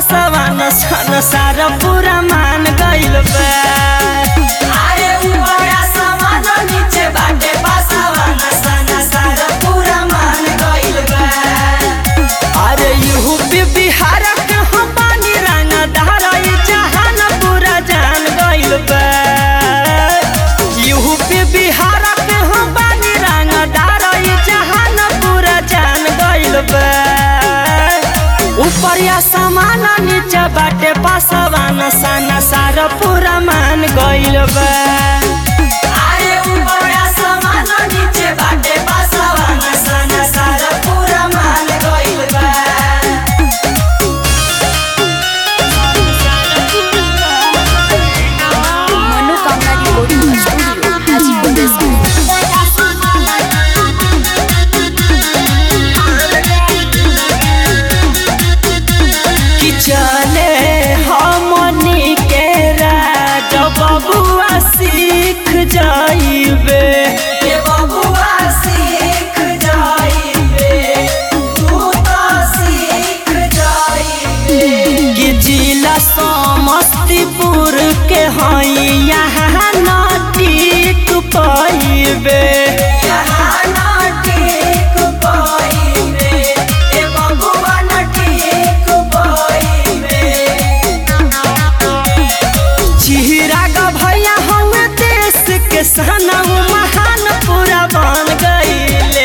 पासवान सन सारा पूरा मान गइल बा अरे ऊपरा समान नीचे बाटे पासवान सन सारा पूरा मान गइल बा अरे यूपी बिहार के हम पानी रंगा धारा ई जहान पूरा जान गइल बा यूपी बिहार के हम पानी रंगा धारा ई जहान पूरा जान गइल बा ऊपर या समान नीचे बाटे पासवान सन सारा पूरा मान गइल बा अरे ऊपरा समान नीचे बाटे पासवान सन सारा पूरा मान गइल बा मनोकामना रिकॉर्डिंग स्टूडियो हाजीपुर वैशाली कि चले हमनी के राज बबुआ सीख जाइबे ये बबुआ सीख जाइबे तू तो सीख जाइबे कि जिला समस्तीपुर के हई यहाँ नटीक पाइबे यहाँ ना टेक पाइबे ये बबुआ ना टेक पाइबे चिराग भैया हम देश के सनऊ महान पूरा बन गईले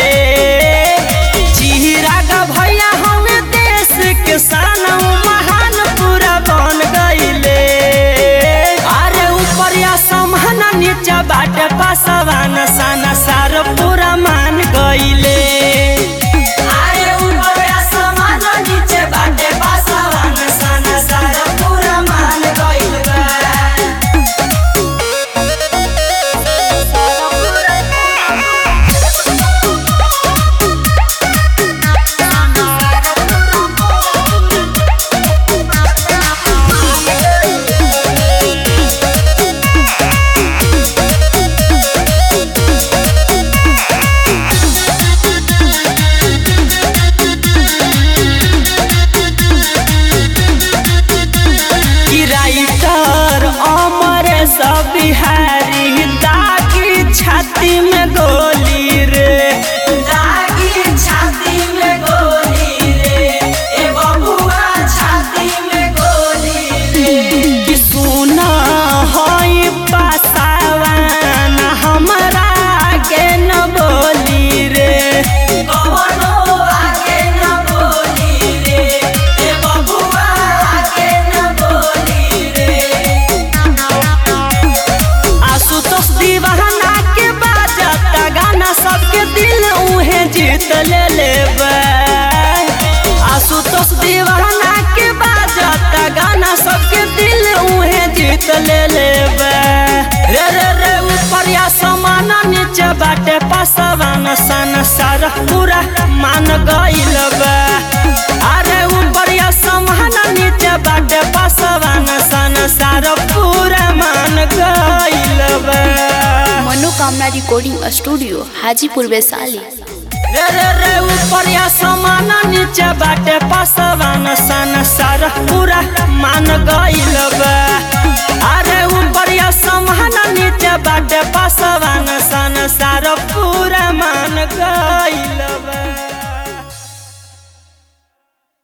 चिराग भैया हम देश के सनऊ महान पूरा बन गईले अरे ऊपर या समान नीचे बाटे पासवान सन सार पूरा मान गईले अरे ऊपरा समान नीचे बाटे पासवान सन सारा पूरा मान गइल बा कि राइटर अमर सब बिहारी दागी छाती में गोली रे दागी छाती में गोली रे ए बबुआ छाती में गोली रे कि सुना हई पासावान हमरा के न बोली रे कवनो आगे न बोली रे ए बबुआ आगे न बोली रे आशुतोष दीवाना के बाजता गाना सबके दिल उहे जीत ले लेबे आशुतोष दीवाना के बाजता गाना सबके दिल उहे जीत ले लेबे रे रे रे ऊपर या समान नीचे बाटे पासवान सन सारा पूरा मान गइल बा अरे ऊपर या समान नीचे बाटे पासवान सन सारा पूरा मान गइल बा मनोकामना रिकॉर्डिंग स्टूडियो हाजीपुर वैशाली रे रे रे ऊपर या समान नीचे बाटे पासवान सन सारा पूरा मान गइल बा